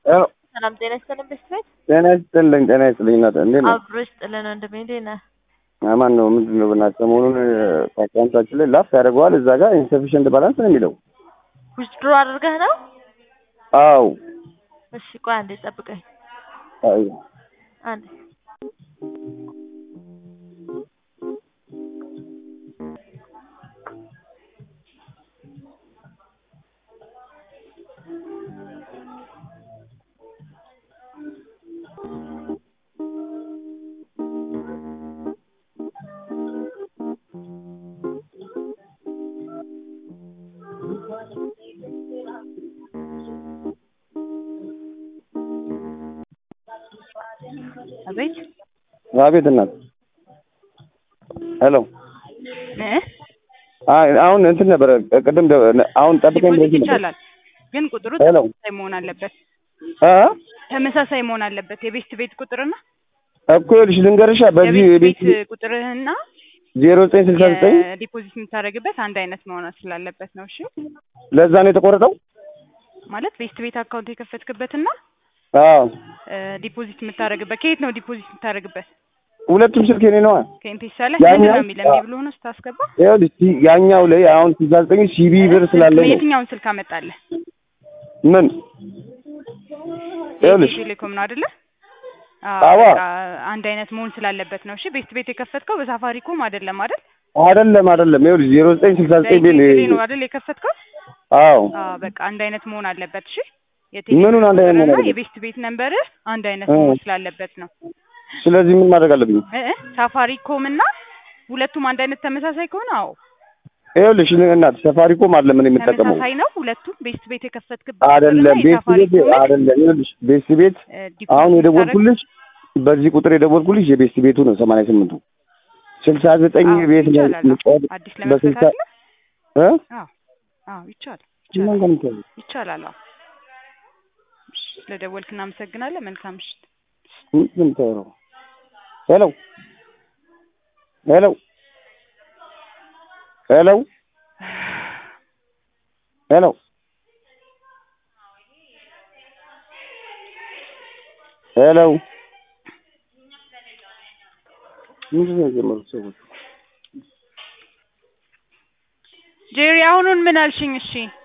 ሰላም ጤና ይስጥልን ቤተሰብ ጤና ይስጥልኝ ጤና ይስጥልኝ እናት እንዴት ነው? አብሮ ይስጥልን ወንድሜ እንዴት ነህ? አማን ነው። ምንድን ነው ብናት ሰሞኑን አካውንታችን ላይ ላፍ ያደርገዋል እዛ ጋር ኢንሰፊሽንት ባላንስ ነው የሚለው። ዊዝድሮ አድርገህ ነው? አው እሺ ቆይ አንዴ ጠብቀኝ። አይ አንዴ አቤት አቤት እናት ሄሎ እ አይ አሁን እንትን ነበረ ቅድም ደ- አሁን ጠብቀኝ ዲፖዚት ብለሽኝ ነበር። ይቻላል፣ ግን ቁጥሩ ሄሎ ተመሳሳይ መሆን አለበት። አ ተመሳሳይ መሆን አለበት። የቤስት ቤት ቁጥርና እኮ ይኸውልሽ ልንገርሻ በዚህ የቤስት ቤት ቤት ቁጥርህና ዜሮ ዘጠኝ ስልሳ ዘጠኝ የዲፖዚት የምታደርግበት አንድ አይነት መሆን ስላለበት ነው። እሺ ለዛ ነው የተቆረጠው። ማለት ቤስት ቤት አካውንት የከፈትክበትና አዎ ዲፖዚት የምታደርግበት ከየት ነው ዲፖዚት የምታደርግበት? ሁለቱም ስልክ የኔ ነዋ። ከኤምፔሳ ላይ ያኛው- ምንድን ነው የሚለው? እምቢ ብሎ ነው ስታስገባ? ይኸውልሽ ሲ- ያኛው ላይ አሁን ስልሳ ዘጠኝ ሲቢ ብር ስላለ ነው። የትኛውን ስልክ አመጣለህ? ምን ይኸውልሽ ቴሌኮም ነው አይደለ? አዋ። በቃ አንድ አይነት መሆን ስላለበት ነው። እሺ ቤስት ቤት የከፈትከው በሳፋሪኮም አይደለም አይደል? አይደለም አይደለም ይኸውልሽ ዜሮ ዘጠኝ ስልሳ ዘጠኝ ቤት በኢትዮጵያ ነው አይደል የከፈትከው? አዎ አዎ በቃ አንድ አይነት መሆን አለበት። እሺ ምኑን አንድ አይነት መሆን ቁጥርና አለበት? የቤስት ቤት ነንበር አንድ አይነት እ። መሆን ስላለበት ነው። ስለዚህ ምን ማድረግ አለብኝ? እ እ ሳፋሪኮም እና ሁለቱም አንድ አይነት ተመሳሳይ ከሆነ አዎ ይኸውልሽ እናት ሰፋሪኮም አይደለም እኔ የምጠቀመው ተመሳሳይ ነው። ሁለቱም ቤስት ቤት የከፈትክበት አይደለም ቁጥርና ቤት ቤት የሳፋሪኮም አይደለም ይኸውልሽ ቤት ቤት እ ዲፖዚት አሁን የምታደርግ- የደወልኩልሽ በዚህ ቁጥር የደወልኩልሽ የቤት ቤቱ ነው ሰማንያ ስምንቱ ስልሳ ዘጠኝ አዎ ቤት ነው ይቻላል። አዎ። የምጫወት አዲስ ለመክፈት በስልሳ አይደለ? እ አዎ አዎ ይቻላል ማን ይቻላል ጋር የምትያዘው? ይቻላል። አዎ እሺ፣ ስለደወልክ እናመሰግናለን። መልካም ምሽት። ምንድን ነው የምታወራው? ሄሎ ሄሎ ሄሎ ሄሎ ሄሎ ምንድን ነው የጀመሩት ሰዎች? ጄሪ አሁኑን ምን አልሽኝ? እሺ